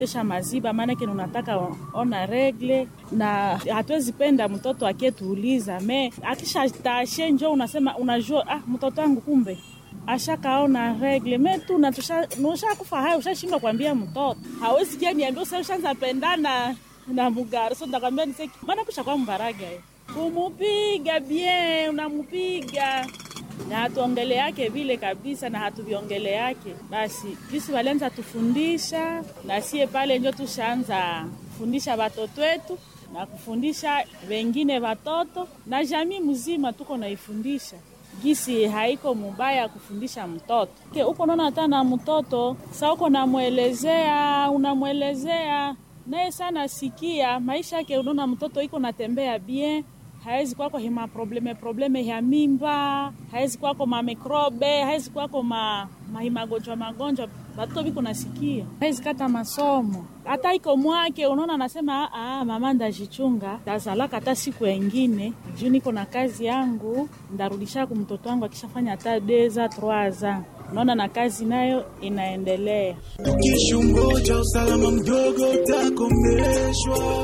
esha maziba maanake unataka ona regle na hatuwezi penda mtoto akietuuliza me akisha tashe njo unasema unajua ah, mtoto wangu kumbe ashakaona regle me tu nushakufa haya ushashindwa kuambia mtoto hawezi kia niambia usa ushanza pendana na mugari so ndakwambia niseki maana kusha kwa mbaraga kumupiga bien unamupiga na hatuongele yake vile kabisa na hatuviongele yake basi jisi walianza tufundisha na sie pale njo tushaanza kufundisha watoto wetu na kufundisha wengine watoto na jamii mzima tuko naifundisha gisi haiko mubaya kufundisha mtoto ke uko naona hata na mtoto sa uko namwelezea unamwelezea naye sana sikia maisha yake unaona mtoto iko natembea bien hawezi kwako hima probleme probleme ya mimba hawezi kwako mamikrobe hawezi kwako ma, mahimagonjwa magonjwa batoto biko nasikia hawezi kata masomo hata iko mwake unaona anasema ah, mama ndajichunga tazalaka hata siku engine juu niko na kazi yangu ndarudisha ku mtoto wangu akishafanya hata deza troaza unaona na kazi nayo inaendelea tukishungoja usalama mdogo utakomeshwa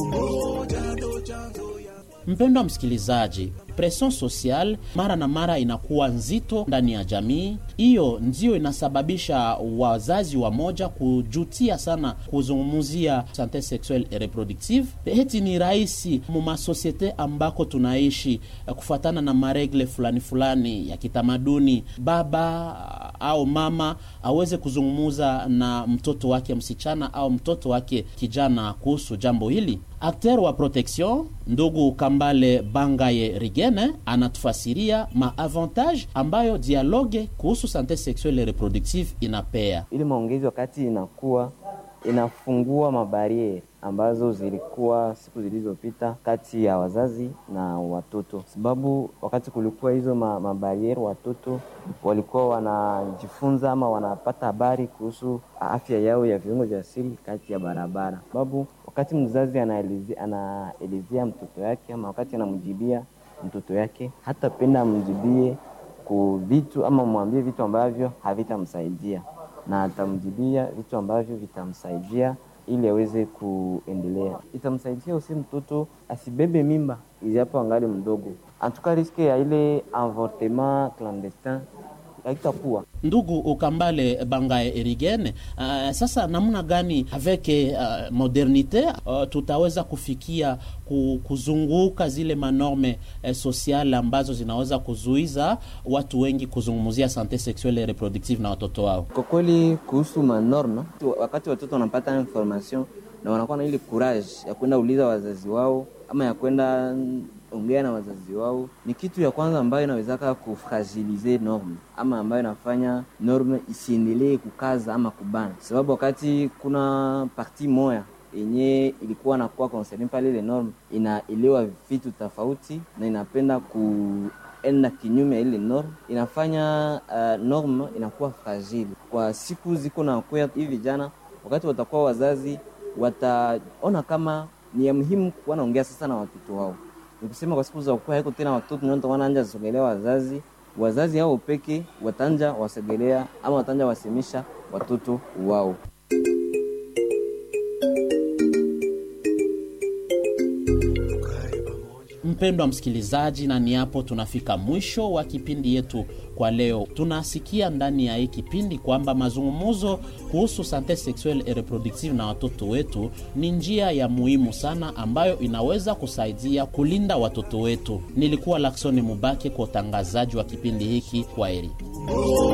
umoja ndo chanzo Mpendwa msikilizaji, presion social mara na mara inakuwa nzito ndani ya jamii. Hiyo ndiyo inasababisha wazazi wa moja kujutia sana kuzungumzia sante sexuelle et reproductive. Heti ni rahisi mumasosiete ambako tunaishi kufuatana na maregle fulani fulani ya kitamaduni, baba au mama aweze kuzungumuza na mtoto wake msichana au mtoto wake kijana kuhusu jambo hili. Akter wa protection ndugu Kambale Bangaye Rigene anatufasiria maavantage ambayo dialogue kuhusu sante sexuelle et reproductive inapea. Ili maongezi wakati inakuwa inafungua mabariere ambazo zilikuwa siku zilizopita kati ya wazazi na watoto, sababu wakati kulikuwa hizo ma, mabariere watoto walikuwa wanajifunza ama wanapata habari kuhusu afya yao ya viungo vya siri kati ya barabara, sababu wakati mzazi anaelezea anaelezea mtoto yake ama wakati anamjibia mtoto yake, hatapenda amjibie ku vitu ama mwambie vitu ambavyo havitamsaidia, na atamjibia vitu ambavyo vitamsaidia ili aweze kuendelea. Itamsaidia usi mtoto asibebe mimba ijapo angali mdogo, antuka riske ya ile avortement clandestin haitakuwa ndugu ukambale bangae erigene uh, sasa namna gani aveke uh, modernite uh, tutaweza kufikia kuzunguka zile manorme eh, sosiale ambazo zinaweza kuzuiza watu wengi kuzungumzia sante sexuelle et reproductive na watoto wao kwa kweli kuhusu manorme wakati watoto wanapata information na wanakuwa na ile courage ya kwenda uliza wazazi wao ama ya kwenda ongea na wazazi wao ni kitu ya kwanza ambayo inawezaka kufragilize norme ama ambayo inafanya norme isiendelee kukaza ama kubana, sababu wakati kuna parti moya yenye ilikuwa nakuwa concerne pale ile norme inaelewa vitu tofauti na inapenda kuenda kinyume ya ile norme, inafanya uh, norme inakuwa fragile kwa siku ziko na kuya hivi vijana, wakati watakuwa wazazi wataona kama ni ya muhimu kuwa naongea sasa na watoto wao nikusema kwa siku za kuwa haiko tena watoto ndio wanaanja sogelea wazazi wazazi hao peke watanja wasogelea ama watanja wasemisha watoto wao Mpendwa msikilizaji, na ni hapo tunafika mwisho wa kipindi yetu kwa leo. Tunasikia ndani ya hii kipindi kwamba mazungumzo kuhusu sante sexuelle et reproductive na watoto wetu ni njia ya muhimu sana ambayo inaweza kusaidia kulinda watoto wetu. Nilikuwa Laksoni Mubake kwa utangazaji wa kipindi hiki. Kwaheri.